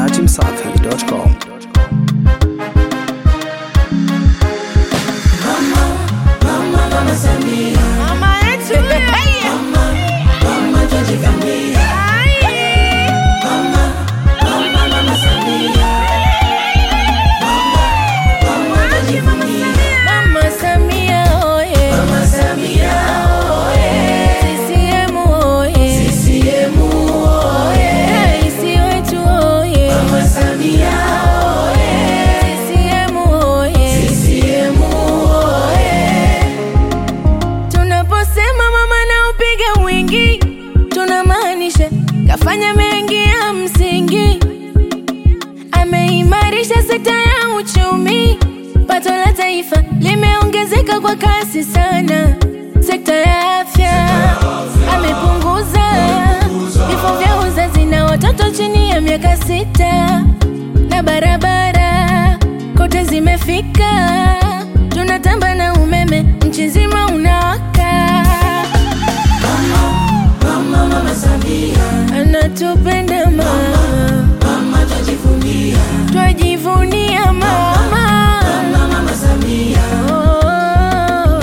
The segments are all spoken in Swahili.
dachimsafi.com. Mama yetu Mama Samia oye Mama Samia oye CCM oye CCM oye Rais wetu oye Mama Samia oye CCM oye CCM oye Tunaposema mama na upiga mwingi, tunamaanisha kafanya mengi ya msingi. Ameimarisha sekta ya uchumi, pato la taifa limeongezeka kwa kasi sana. Sekta ya afya amepunguza vifo vya uzazi na watoto chini ya miaka sita, na barabara kote zimefika. Tunatamba na umeme nchi nzima unawaka. Anatupenda mama, twajivunia mama. Oh.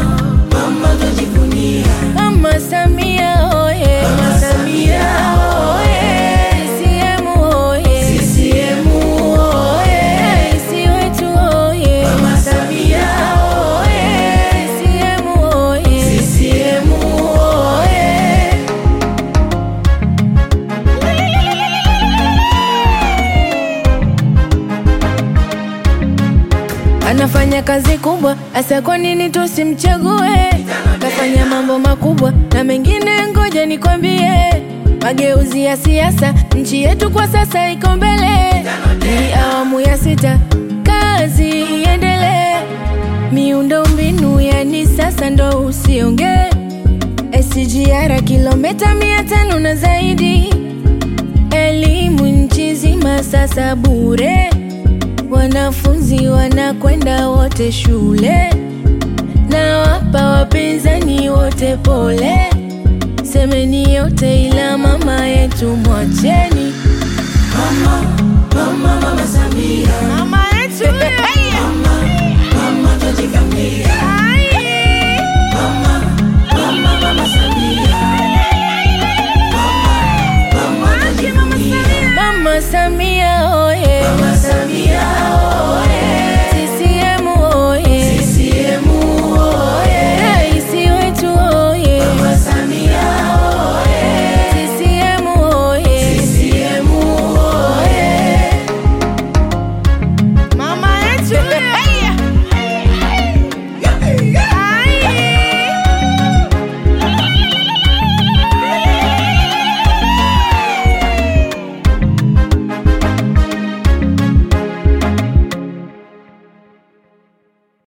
Mama Samia oye, Mama Samia oye, CCM oye, CCM oye, Rais wetu oye, Mama Samia oye, CCM oye, CCM oye. Anafanya kazi kubwa, asa kwa nini tusimchague? Kafanya mambo makubwa na mengine, ngoja nikwambie. Mageuzi ya siasa, nchi yetu kwa sasa iko mbele. Ni awamu ya sita, kazi iendelee. Miundo mbinu yani sasa ndo usiongee. SGR kilomita mia tano na zaidi, elimu nchi nzima sasa bure wanafunzi wanakwenda wote shule, na wapa wapinzani wote pole. Semeni yote ila mama yetu mwacheni. Mama yetu Mama Samia